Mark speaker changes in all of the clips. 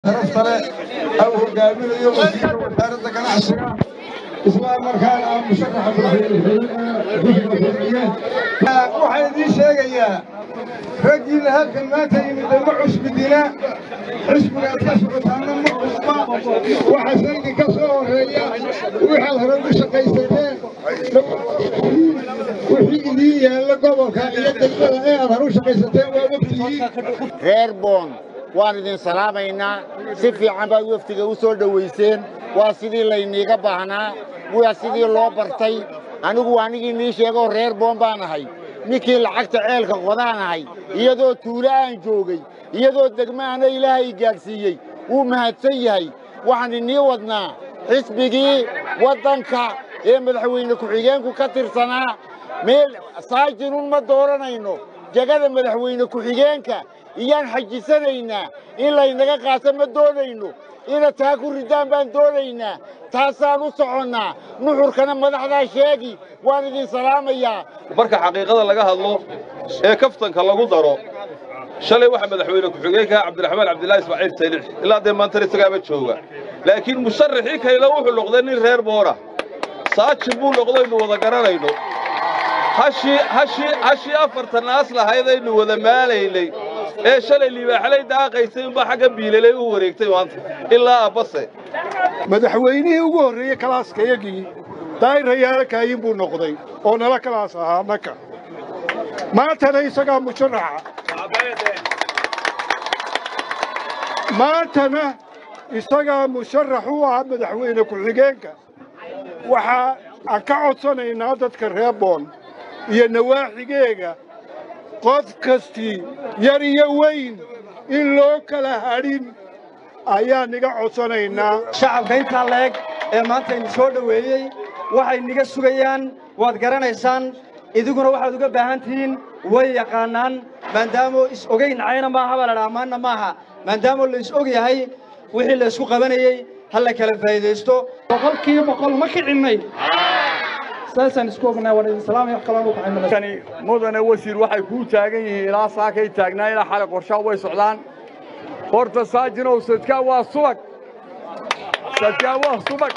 Speaker 1: sare au hogaaminayo wasiirka wasaaradda ganacsiga isla markaana ah musharaxa waxaan idiin sheegayaa raggiina halkan maanta yimid ma cusbidina xisbigaad ka socotaana ma cusba waxaase idinka soo horeeya waxaad hore u shaqaysateen wixii idiin yaalla gobolka iyo degmada ee aad hore u shaqaysateen waa wafdiyiin
Speaker 2: reer boon waan idin salaamaynaa si fiican baad wafdiga u soo dhowayseen waa sidii layniiga baahnaa waa sidii loo bartay anigu anigii nii sheegoo reer boon baan ahay ninkii lacagta ceelka qodaan ahay iyadoo tuulo aan joogay iyadoo degmahana ilaahay gaadhsiiyey wuu mahadsan yahay waxaan inii wadnaa xisbigii waddanka ee madaxweyne ku-xigeenku ka tirsanaa meel saajinun ma dooranayno jegada madaxweyne ku-xigeenka iyaan xajisanaynaa in laynaga qaato ma doonayno inaad taa ku riddaan baan doonaynaa taasaan u soconnaa nuxurkana madaxdaa sheegi waan idin salaamayaa
Speaker 3: marka xaqiiqada laga hadlo ee kaftanka lagu daro shalay waxaa madaxweyne ku-xigeenka cabdiraxmaan cabdillaahi ismaaciil taylix ilaa dee maantana isagaaba jooga laakiin musharaxii kayla wuxuu noqday nin reer boora saajin buu noqdaynu wada garanayno hashii hashii hashii afartan naas lahaydaynu wada maalaynay ee shalay libaaxlay daaqaysay unbaa xagga biilalay u wareegtay maanta ilaa abbase
Speaker 1: madaxweynihii ugu horreeyey kalaaskayagii daayirayaala kaayin buu noqday oo nala kalaas ahaa naka maantana isagaa musharaxa maantana isagaa musharax u ah madaxweyne ku-xigeenka waxaa aan ka codsanaynaa dadka reer boon iyo nawaaxigeega qof kastii yar iyo weyn in loo kala hadhin ayaan niga codsanaynaa
Speaker 4: shacabka intaa leeg ee maanta idin soo dhoweeyey waxay niga sugayaan waad garanaysaan idiguna waxaad uga baahan tihiin way yaqaannaan maadaamoo is ogayn cayna maaha baa ladhaha maanna maaha maadaamoo la is og yahay wixii la isku qabanayey ha la kala faa'iidaysto
Speaker 5: boqolkiiba boqol ma kicinnay saasaan isku ognaa waan idin salaamaya wax kaloo ku
Speaker 6: kani mudane wasiir waxay kuu taagan yihiin ilaa saakay taagnaa ilaa xalay qorshaa way socdaan horta saajinow sadkaa waa subag sadkaa waa subag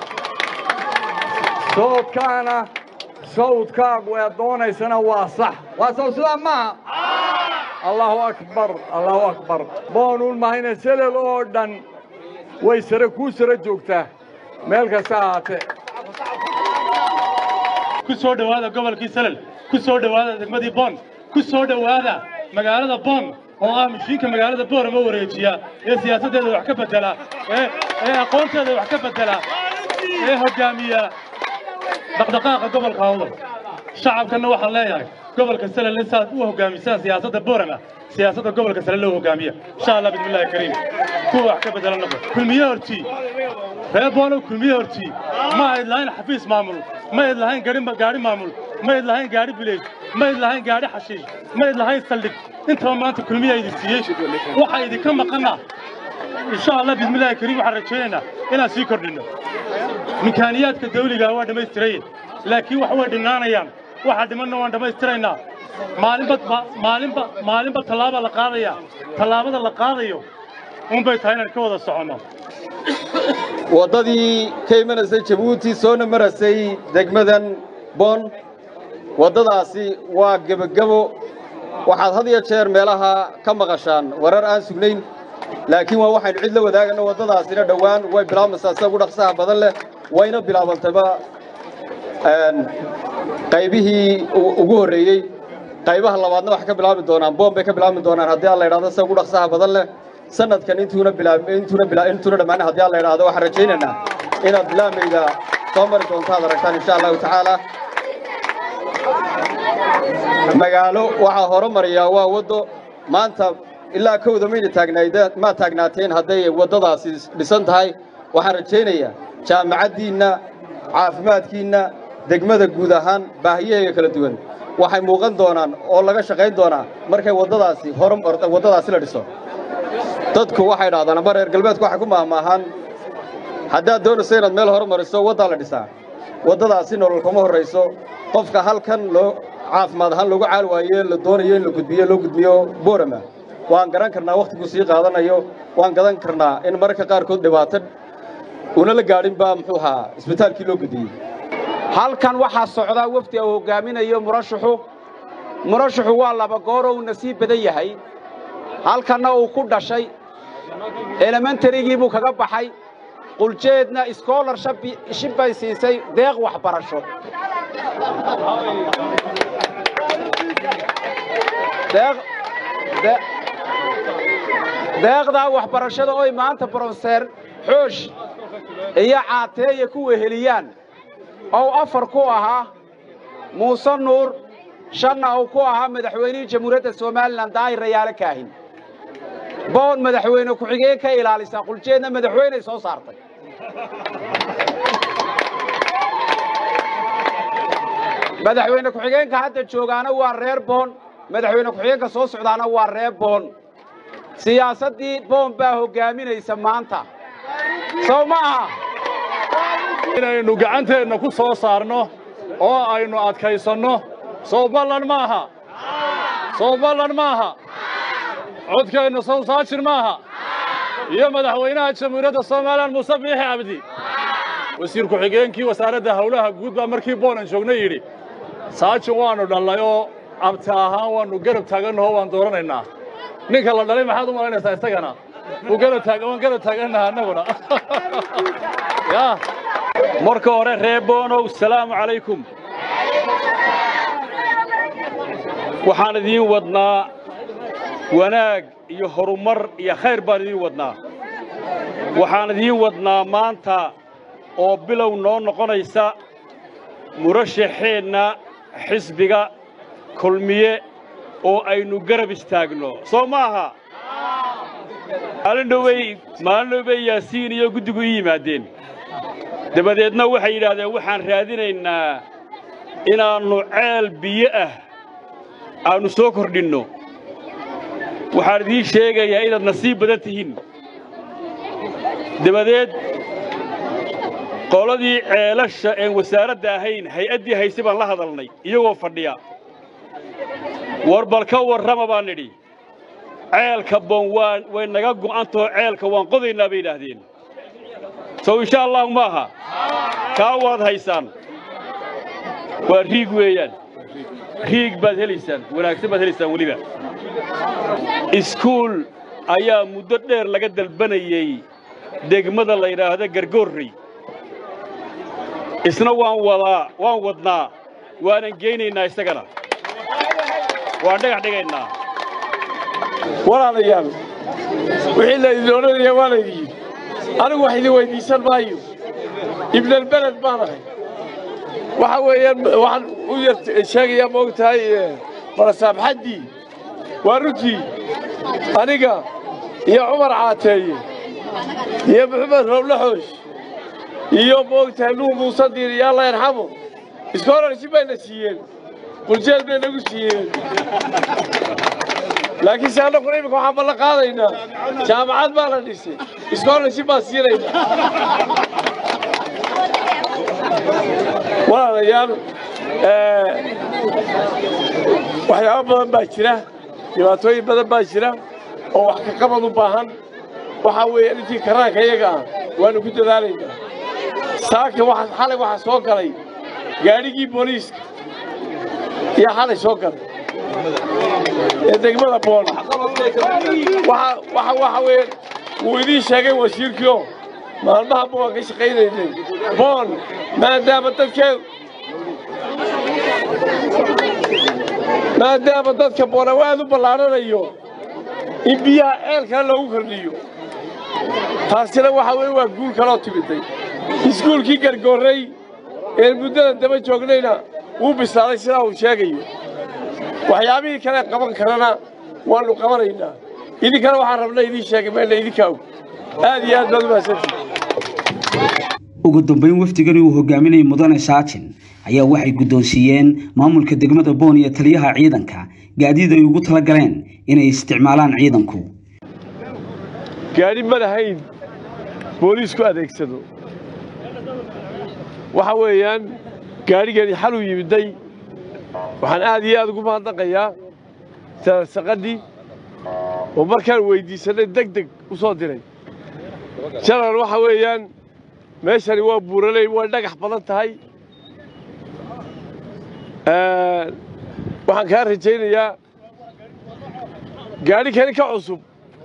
Speaker 6: sawdkaana sawdkaagu ee doonaysana waa sax waa saw sidaa maaha allahu akbar allahu akbar boonuun mahayna selel oo dhan way sare kuu sare joogtaa meel kasta ahaatee
Speaker 7: ku soo dhowaada gobolkii salel ku soo dhowaada degmadii boon ku soo dhowaada magaalada boon oo ah mishiinka magaalada boorama wareejiya ee siyaasaddeeda wax ka beddela ee aqoonteeda wax ka beddela ee hoggaamiya dhaqdhaqaaqa gobolka hawdal shacabkanna waxaan leeyahay gobolka salel in saad u hoggaamisaan siyaasadda boorama siyaasadda gobolka salel loo hoggaamiya insha allah bismillahi kariim kuwa wax ka beddela noqo kulmiye hortii reer boonow kulmiye hortii ma ayd lahayn xafiis maamul ma ayd lahayn gaadhi maamul ma ayd lahayn gaadhi bileys ma ayd lahayn gaadhi xashiish ma ayd lahayn saldhig intaba maanta kulmiyaa idin siiyey waxaa idinka maqannaa insha allah bismillahi kariim waxaan rajaynaynaa inaan sii kordhinno mikaaniyaadka dawligaa waa dhammaystiraye laakiin wax way dhimnaanayaan waxaa dhimanna waan dhammaystiraynaa maalinba maalinba maalinba tallaabaa la qaadayaa tallaabada la qaadayo unbay tahay inaan ka wada soconno
Speaker 3: waddadii ka imanaysay jabuuti soona marasay degmadan boon waddadaasi waa gebogebo waxaad had iyo jeer meelaha ka maqashaan warar aan sugnayn laakiin waa waxaynu cid la wadaagano waddadaasina dhowaan way bilaabmaysaa sida ugu dhaqsaha badan leh wayna bilaabantayba qaybihii ugu horreeyey qaybaha labaadna waxay ka bilaabi doonaan boon bay ka bilaabi doonaan haddii aan la idhahdo sida ugu dhaqsaha badan leh sanadkan intuuna intuuna intuuna dhammaan haddii aan la idhaahdo waxaan rajaynaynaa inaad bilaamayda soo mari doonto aad aragtaan insha allahu tacaala magaalo waxaa hore mariyaa waa waddo maanta ilaa kowda mayna taagnaydeen ma taagnaateen hadday waddadaasi dhisan tahay waxaan rajaynayaa jaamacaddiinna caafimaadkiinna degmada guud ahaan baahiyaheega kala duwan waxay muuqan doonaan oo laga shaqayn doonaa markay waddadaasi hore waddadaasi la dhiso dadku waxay dhahdaan amba reer galbeedku waxay ku maahmaahaan haddaad doonayso inaad meel hore mariso waddaa la dhisaa waddadaasi nolol kuma horrayso qofka halkan loo caafimaad ahaan loogu caal waaye la doonayo in la gudbiyo loo gudbiyo boorama waan garan karnaa wakhtigu sii qaadanayo waan gadan karnaa in mararka qaarkood dhibaato una la gaadhin baa muxuu ahaa isbitaalkii loo gudiyey
Speaker 8: halkan waxaa socdaa wafdi uu hogaaminayo murashaxu murashaxu waa laba gooroo uu nasiib badan yahay halkanna uu ku dhashay elementarigii buu kaga baxay quljeedna scholarship bay siisay deeq waxbarasho deeqdaa waxbarashada oy maanta bronseer xoosh iyo caateeya ku weheliyaan ou afar ku ahaa muuse nuur shanna uu ku ahaa madaxweynihii jamhuuriyadda somalilan daahir rayaale kaahin boon madaxweyne ku-xigeen ka ilaalisaa quljeedna madaxweyney soo saartay madaxweyne ku-xigeenka hadda joogaana waa reer boon madaxweyne ku-xigeenka soo socdaana waa reer boon siyaasaddii boon baa hoggaaminaysa maanta sow ma aha
Speaker 9: inaynu gacanteenna ku soo saarno oo aynu adkaysanno soo ballan ma aha soo ballan ma aha codkeennu sow saajir ma aha iyo madaxweynaha jamhuuriyadda somalilan muuse biixi cabdi wasiir ku-xigeenkii wasaaradda howlaha guud baa markii boonan joogna yidhi saajin waannu dhallay oo abti ahaan waannu garab taagannaho waan dooranaynaa ninka la dhalay maxaad u malaynaysaa isagana waan garab taagannaha annaguna
Speaker 10: marka hore reer boonow salaamu calaykum waxaan idiin wadnaa wanaag iyo horumar iyo khayr baan idiin wadnaa waxaan idiin wadnaa maanta oo bilow noo noqonaysa murashaxeenna xisbiga kulmiye oo aynu garab istaagno soo ma aha maalin dhowbay maalin dhowbay yaasiin iyo guddigu ii yimaadeen dabadeedna waxay yidhaahdeen waxaan raadinaynaa inaannu ceel biyo ah aannu soo kordhinno waxaan idiin sheegayaa inaad nasiib badan tihiin dabadeed qoladii ceelasha een wasaaradda ahayn hay-addii hayse baan la hadalnay iyagoo fadhiya war bal ka warrama baan nidhi ceelka boon waa way naga go'antahoo ceelka waan qodaynaa bay yidhaahdeen sow insha allahu ma aha kaa waad haysaan waa riig weeyaan riig baad helaysaan wanaagsan baad helaysaan weliba iskuul ayaa muddo dheer laga dalbanayey degmada la yidhaahdo gargoorrey isna waan wadaa waan wadnaa waanan geynaynaa isagana waan dhagax dhigaynaa
Speaker 11: walaalayaal wixii laydin odhanaya waa laydin yidhi anigu wax idin weyddiisan maayo ibnalbeled baan ahay waxa weeyaan waxaan u yar sheegayaa ma og tahay barasaabxaddii waa runtii aniga iyo cumar caateeye iyo maxamed rowlaxoosh iyo ma og tahay nuur muuse diir iyo alla yarxamo iskoorarsi bayna siiyeen quljeed bay nagu siiyeen laakiin se annaguna iminka waxaan ballan qaadaynaa jaamacad baa la dhisay iskoorarsi baan siinaynaa walaalayaal waxyaabo badan baa jira dhibaatooyin badan baa jira oo wax ka qabad u baahan waxaa weeye intii karaanka iyaga ah waannu ku dadaalaynaa saaka waxa xalay waxaa soo galay gaadhigii booliiska iyo xalay soo galay ee degmada boon waxa waxa weeye wuu idiin sheegay wasiirkiio maalmaha boon ka shaqaynaynay boon maadaama dadkeedu maadaama dadka boon awaad u ballaaranayo in biyaha ceelkana loogu kordhiyo taasina waxa weeye waa guul kaloo timiday iskuulkii gargoorray ee muddada daba joognayna wuu bislaaday sidaa uu sheegayo waxyaabihii kale qaban karana waannu qabanaynaa idinkana waxaan rabna idiin sheegay mayna idinka og aad iyo aad baad u mahadsantihi
Speaker 12: ugu dambeyn wafdigani uu hogaaminayay mudane saajin ayaa waxay guddoonsiiyeen maamulka degmada boon iyo taliyaha ciidanka gaadiid ay ugu tala galeen inay isticmaalaan ciidanku
Speaker 11: gaadhi ma lahayn booliisku adeegsado waxa weeyaan gaadhigani xaluu yimiday waxaan aad iyo aad ugu mahadnaqayaa saqadii oo markaan weyddiisanay deg deg u soo diray janan waxa weeyaan meeshani waa buuraley way dhagax badan tahay waxaan kaa rajaynayaa gaadhi kani ka cusub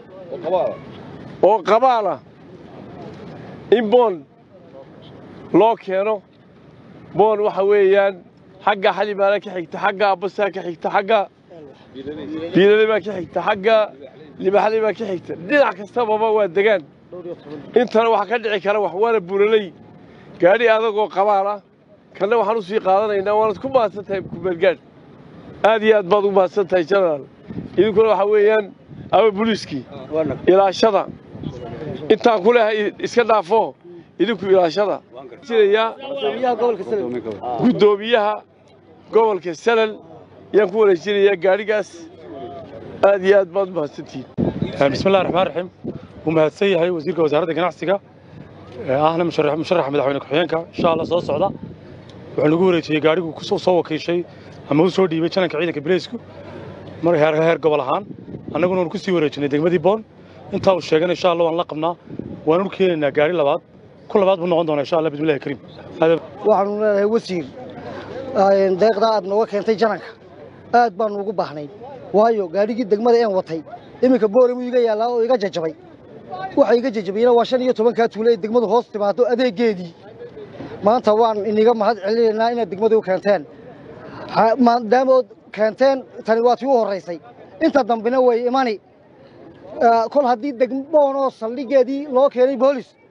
Speaker 11: oo qabaala in boon loo keeno boon waxa weeyaan xagga xalimaala ka xigta xagga abbasaa ka xigta xagga biilale baa ka xigta xagga libaxle baa ka xigta dhinac kastababa waa degaan intana waxaa ka dhici kara wax waana buuraley gaadhi adagoo qabaal ah kanna waxaan u sii qaadanaynaa waanad ku mahadsan tahay kumeelgaadh aad iyo aad baad ugu mahadsan tahay jenaraal idinkuna waxaa weeyaan ama buliiskii ilaashada intaan ku lehay iska dhaafo idinku ilaashada jirayaa guddoomiyaha gobolka salal ayaan ku wareejinayaa gaadhigaas aad iyo aad baad u mahadsantihiin
Speaker 7: بسم الله الرحمن الرحيم ومهدسي هاي وزيرك وزارة الجناحسية أهلا مشرح مشرح مدحوينك حيانك إن شاء الله صوت صعدة وحنا نقول شيء قاعد يقول كسو سوى كل شيء أما هو سودي بيتشانك عيدك بريسكو مر هير هير قبل هان أنا قلنا نكسي وريتشني دق مدي بون أنت وشيء إن شاء الله ونلقمنا ونركي إن قاري لبعض كل بعض بنقعد إن شاء الله بسم الله الكريم هذا
Speaker 13: waxaanu leedahay wasiir deeqdaa aad nooga keentay jananka aad baanu ugu baahnay waayo gaadhigii degmada een watay iminka booremu iga yaallaa oo iga jajabay waxa iga jajabayna waa shan iyo tobankaa tuule ay degmadu hoos timaado adeegeedii maanta waan iniga mahad celinaynaa inaad degmadii u keenteen maadaama ood keenteen tani waa tii u horraysay inta dambena way imani kol haddii degmoonoo saldhigeedii loo keenay boolis